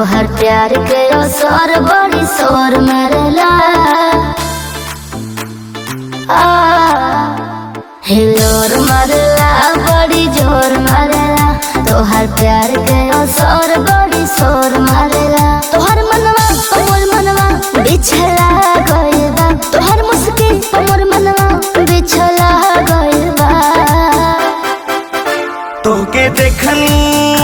तोहर प्यार के असर बड़ी शोर मरला आ, हिलोर मरला बड़ी जोर मरला तोहर प्यार के असर बड़ी शोर मरला तोहर मनवा मोर मनवा बिछला गइल बा तोहर मुस्किन मोर मनवा बिछला गइल बा तोके देखनी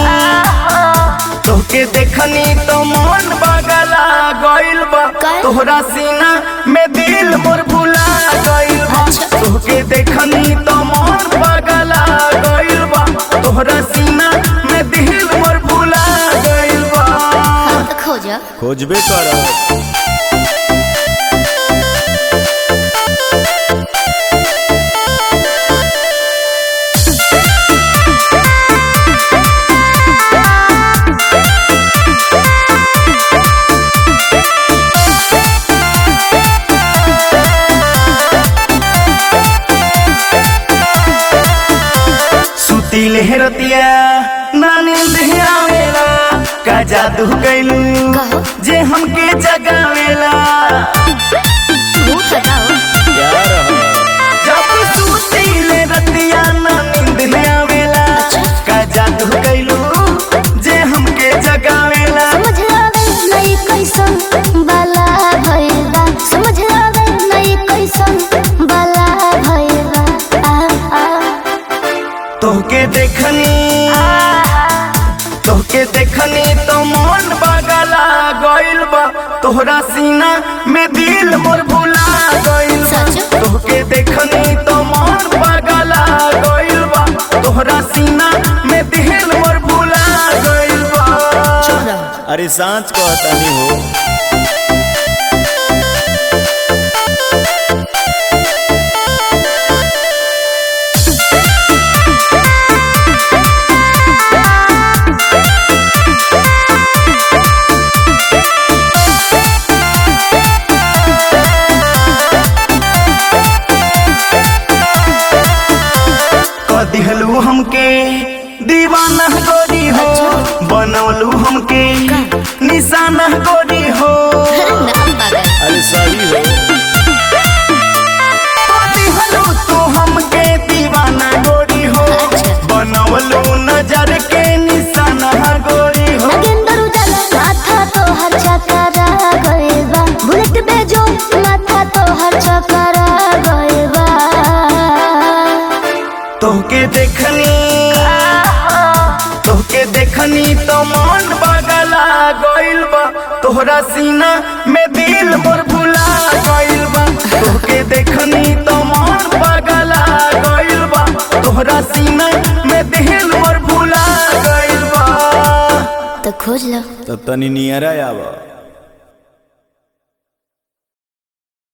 तोके देखनी तो मन बगला गइल बा काहे? तोहरा सीना में दिल मोर भुला गइल बा अच्छा। तोके देखनी तो मन बगला गइल बा तोहरा सीना में दिल मोर भुला गइल बा हाँ तो खोजा खोजबे करब सुतीले रतिया ना नींद आवेला का जादू कैलू कहो। जे हमके जगावेला मुंह बताओ प्यार ह जब सुतीले रतिया ना नींद आवेला का जादू कैलू जे हमके जगावेला समझ आवे नहीं कैसन बाला भइल बा समझ आवे नहीं कैसन बाला भइल बा आ, आ, तोहके देखनी तोहके देखनी तो मन बगला गइल बा तोहरा सीना में दिल मोर भुला गइल बा सच? तोहके देखनी तो मन बगला गइल बा तोहरा सीना में दिल मोर भुला गइल बा अरे सांच कहतानी हो कदिहलू हमके दीवाना गोरी हो बनौलू हमके निशाना गोरी हो नाम पागल अरे सही हो कदिहलू तू हमके दीवाना गोरी हो अच्छा। बनौलू नजर के निशाना गोरी हो नगेंद्र उजाला माथा तो हर चकरा गइल बा बुलेट बेजो माथा तो हर चकरा गइल बा तोहके देखनी तोहके देखनी तो मन बगला गइल बा तोहरा सीना में दिल मोर भुला गइल बा तोहके देखनी तो मन बगला गइल बा तोहरा सीना में दिल मोर भुला गइल बा तो खोज लो तब तनी नियरा आवा